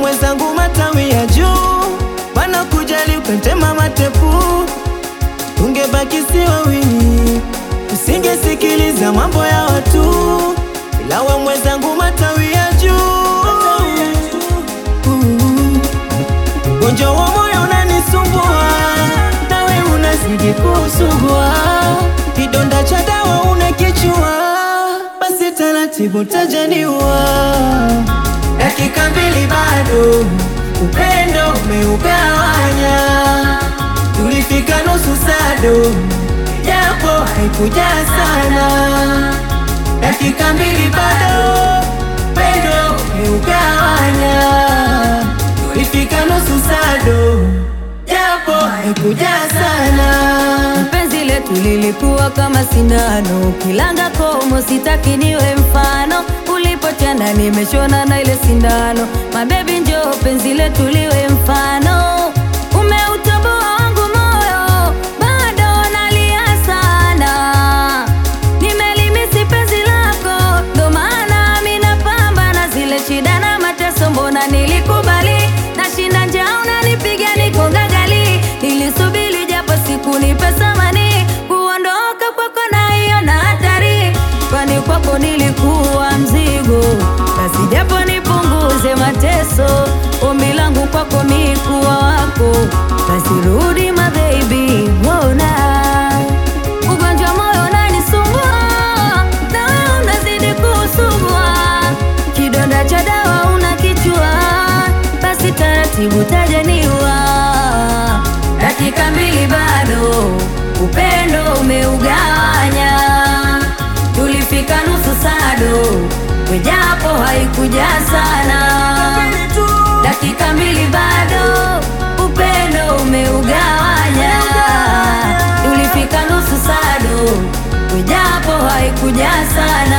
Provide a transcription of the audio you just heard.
mwenzangu matawi ya juu, wanakujali ukatema matepu, tungebaki si wawili, usingesikiliza mambo ya watu, ila we mwenzangu matawi ya juu, ugonjwa wa moyo unanisumbua, nawe unazidi kusugua, kidonda cha dawa unakichua, basi taratibu tajaniwa dakika mbili bado, upendo umeugawanya. Tulifika nusu sado, japo haikuja sana. Dakika mbili bado, upendo umeugawanya. Tulifika nusu sado, japo haikuja sana. Penzi letu lilikuwa kama sindano, kilanga komo, sitaki niwe mfano. Ulipotenda nimeshona na ile sindano, mabebi njoo penzi letu liwe mfano. Umeutoboa wangu moyo, bado nalia sana. Nimelimisi penzi lako, ndo maana mi napambana zile shida na mateso, mbona nilikubali nashinda njaa, unanipiga niko gagali. Nilisubiri japo siku nipe thamani, kuondoka kwako na hiyo na hatari, kwani kwako nilikuwa mzigo, basi japo nipunguze mateso. Ombi langu kwako mi kuwa wako, basi rudi my baby, mbona ugonjwa moyo unanisumbua, na wewe unazidi kusumbua, kidonda cha dawa unakichua, basi taratibu tajaniwa. Dakika mbili bado, upendo umeugawanya, tulifika nusu sado, wejapo haikuja sana. Dakika mbili bado, upendo umeugawanya, tulifika nusu sado, wejapo haikuja sana.